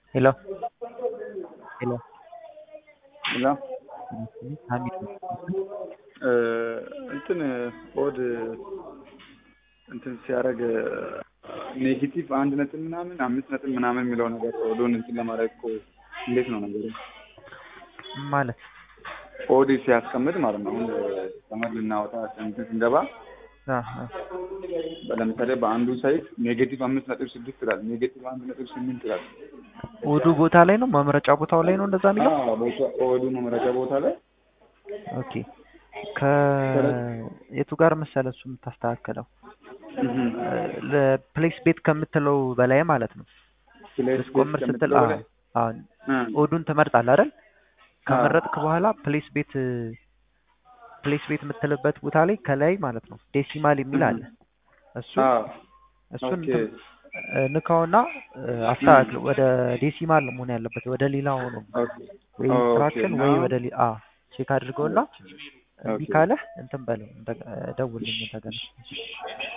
ሄሎ ሄሎ ሄሎ ሀሚድ እንትን ኦድ እንትን ሲያደርግ ኔጌቲቭ አንድ ነጥብ ምናምን አምስት ነጥብ ምናምን የሚለው ነገር ኦዱን እንትን ለማድረግ እኮ እንዴት ነው ነገሩ? ማለት ኦድ ሲያስቀምጥ ማለት ነው። አሁን ተመድ ልናወጣ እንትን ስንገባ አ አ ለምሳሌ በአንዱ ሳይት ኔጌቲቭ አምስት ነጥብ ስድስት ይላል፣ ኔጌቲቭ አንድ ነጥብ ስምንት ይላል። ኦዱ ቦታ ላይ ነው መምረጫ ቦታው ላይ ነው እንደዛ የሚለው። አዎ፣ ቦታ ኦዱ መመረጫ ቦታ ላይ ኦኬ ከየቱ ጋር መሰለ እሱ የምታስተካከለው ለፕሌስ ቤት ከምትለው በላይ ማለት ነው። ልትቆምር ስትል አዎ አዎ ኦዱን ትመርጣለህ አይደል? ከመረጥክ በኋላ ፕሌስ ቤት ፕሌስ ቤት የምትልበት ቦታ ላይ ከላይ ማለት ነው ዴሲማል የሚል አለ። እሱ እሱን ኦኬ ንካውና አስተካክል። ወደ ዴሲማል መሆን ያለበት ወደ ሌላ ሆኖ ወይ ፍራክሽን ወይ ወደ ሌላ አ ቼክ አድርገውና እምቢ ካለህ እንትን በለው ደውልልኝ እንደገና